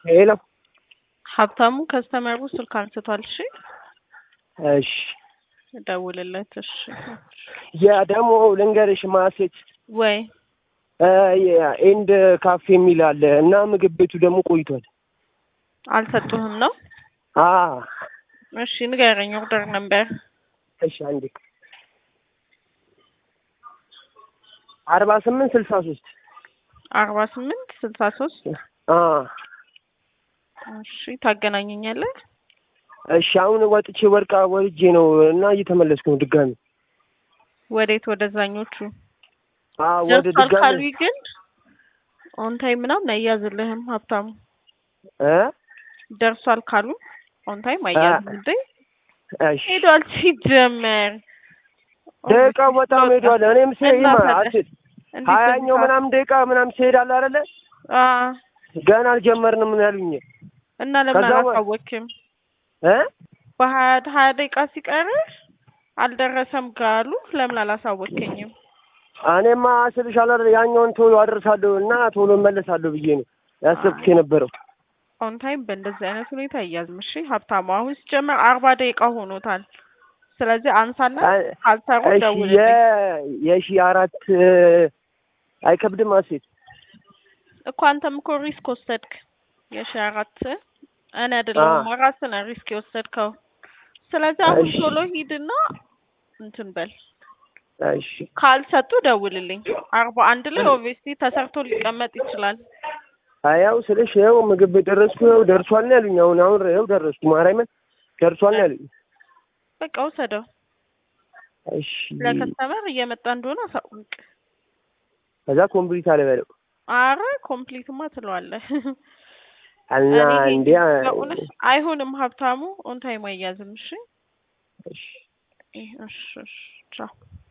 ሄሎ ሀብታሙ ከስተመሩ ስልክ አንስቷል። እሺ እሺ ደውልለት። እሺ ያ ደግሞ ልንገርሽ ማሴት ወይ ኤንድ ካፌ የሚል አለ እና ምግብ ቤቱ ደግሞ ቆይቷል። አልሰጡህም ነው? አ እሺ ንገረኝ። ኦርደር ነበር እሺ አንዴ አርባ ስምንት ስልሳ ሶስት አርባ ስምንት ስልሳ ሶስት አ እሺ ታገናኘኛለህ? እሺ አሁን ወጥቼ ወርቃ ወርጄ ነው እና እየተመለስኩ ነው ድጋሚ ወዴት? ወደዛኞቹ አ ወደ ደርሷል ድጋሚ ካሉኝ ግን ኦን ታይም ምናምን አያዝልህም ሀብታሙ። እ ደርሷል ካሉ ኦን ታይም አያዝም እንዴ? እሺ ሄዷል ሲጀመር ደቂቃ በጣም ሄዷል። እኔም ስሄድ እና ታዲያ? አስል እንዴት ሀያኛው በዚህ ምናምን ደቂቃ ምናምን ሲሄድ አለ አይደለ አ ገና አልጀመርንም ነው ያሉኝ እና ለምን ከዛ ወ- አላሳወቅም? እ በሀያ ሀያ ደቂቃ ሲቀርህ አልደረሰም ካሉ ለምን አላሳወቅከኝም? እኔማ ስልሻለሁ አይደል ያኛውን ቶሎ አደርሳለሁ እና ቶሎ እመለሳለሁ ብዬ ነው ያሰብኩት የነበረው። ኦን ታይም በእንደዚህ አይነት ሁኔታ አያዝም። እሺ ሀብታሙ፣ አሁን ሲጀመር አርባ ደቂቃ ሆኖታል። ስለዚህ አንሳና አ- ካልሰሩ እሺ ደውልልኝ። የ- የሺ አራት አይከብድም አሴት እኮ አንተም እኮ ሪስክ ወሰድክ። የሺ አራት እኔ አይደለሁም ራስህ ነህ ሪስክ የወሰድከው። ስለዚህ አሁን እሺ። ቶሎ ሂድና እንትን በል። እሺ ካልሰጡ ደውልልኝ። አርባ አንድ ላይ ኦብቪየስሊ ተሰርቶ ሊቀመጥ ይችላል። ያው ስልሽ ይኸው ምግብ ቤት ደረስኩ ይኸው ደርሷል ነው ያሉኝ። አሁን አሁን ይኸው ደረስኩ ማርያምን ደርሷል ነው ያሉኝ። በቃ ውሰደው። እሺ ለከስተመር እየመጣ እንደሆነ አሳውቅ። ከዛ ኮምፕሊት አልበለው አረ ኮምፕሊትማ ትለዋለህ። እና እኔ እንዴ በእውነት አይሆንም ሀብታሙ ኦን ታይም አያዝም። እሺ እሺ እሺ እሺ ቻው